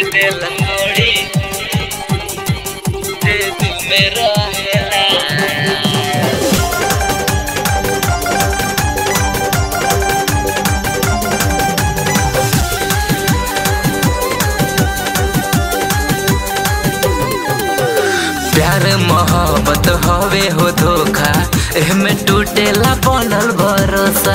दिल तोड़ी जे दिल में रहेला प्यार मोहब्बत हवे हो धोखा एहमे टूटेला बनल भरोसा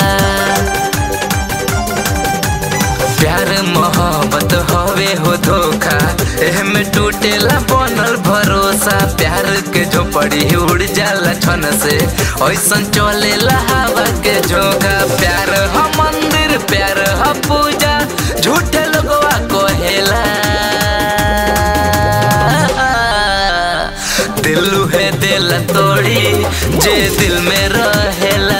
प्यार मोहब्बत हवे हो धोखा एहमे टूटेला बनल भरोसा प्यार के झोपड़ी उड़ जाला छन से ऐसन चलेला हवा के झोंका प्यार ह मंदिर प्यार ह पूजा झूठे लोगवा कहेला दिल है दिल तोड़ी जे दिल में रहेला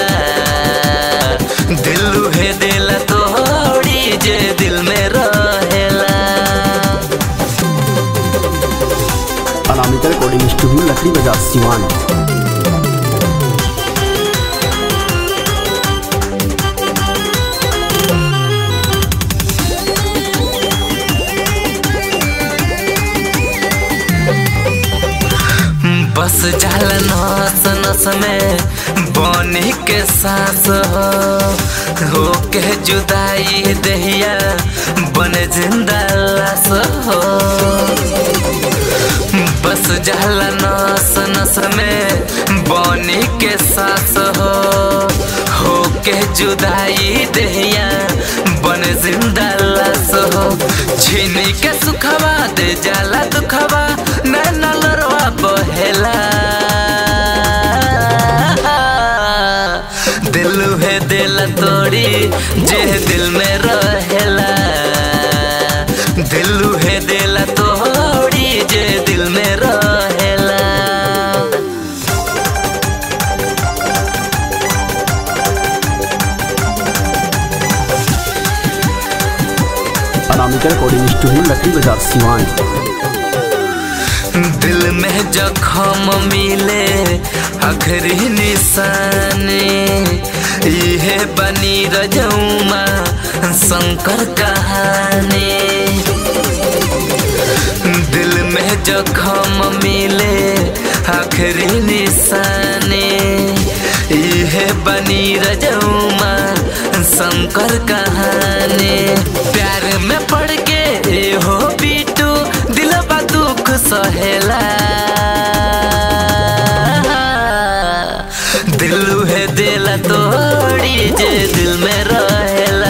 दिल है दिल तोड़ी जे दिल में रहेला अनामिका रिकॉर्डिंग स्टूडियो लकड़ी बाजार सिवान बस जाला नस नस में बनी के सांस हो हो के जुदाई दहिया बने जिंदा लाश हो बस जाला नस नस में बनी के सांस हो हो के जुदाई दहिया बने जिंदा लाश हो छीनी के सुखवा दे जाला दुखवा नैना लरवा बहेला दिल है दिल तोड़ी जे दिल में रहेला दिल है दिल तोड़ी जे दिल में रहेला अनामिका रिकॉर्डिंग स्टूडियो लकड़ी बाजार सिवान दिल में जखम मिले आखिरी निशानी इहे बनी रजौमा शंकर कहानी दिल में जखम मिले आखिरी निशानी इहे बनी रजौमा शंकर कहानी प्यार में पड़ के ए हो बीटू दिलबा दुख सहेला दिल है दिल तोड़ी जे दिल में रहेला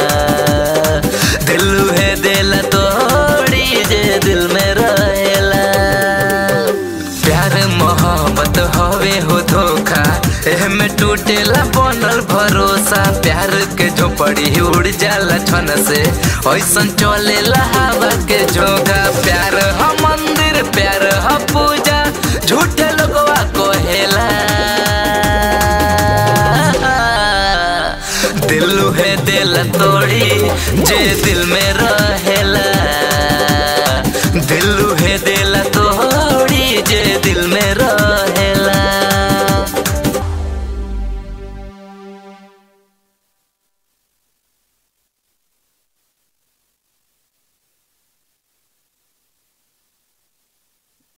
दिल है दिल तोड़ी जे दिल में रहेला प्यार मोहब्बत हवे हो धोखा एहमे टूटेला बनल भरोसा प्यार के झोपड़ी उड़ जाला छन से ऐसन चलेला हवा के झोंका प्यार ह मंदिर प्यार ह पूजा झूठे लोगवा कहेला दिल है दिल तोड़ी जे दिल में रह